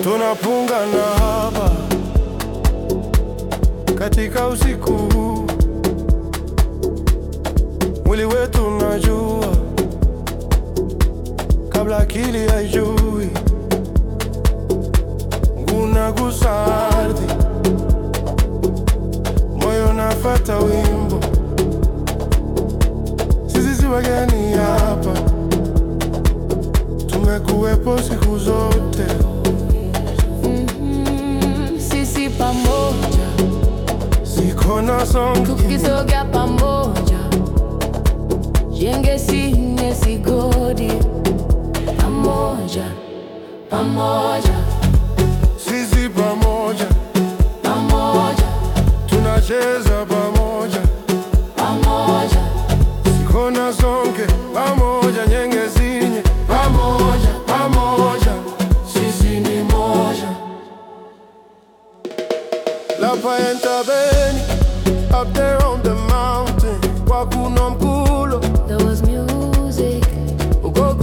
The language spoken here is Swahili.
tunapungana hapa katika usiku huu, mwili wetu unajua kabla akili haijui, ngunagusa ardhi, moyo nafata wimbo, sisi si wageni hapa, tumekuwepo siku zote. Mm, sisi pamoja Siko na songi tukisogea pamoja, jenge sine sigodi pamoja pamoja sisi pamoja, pamoja tunacheza pamoja, pamoja siko na songe pamoja, nyenge zinye pamoja, pamoja, sisi ni moja. La Paenta Beni, up there on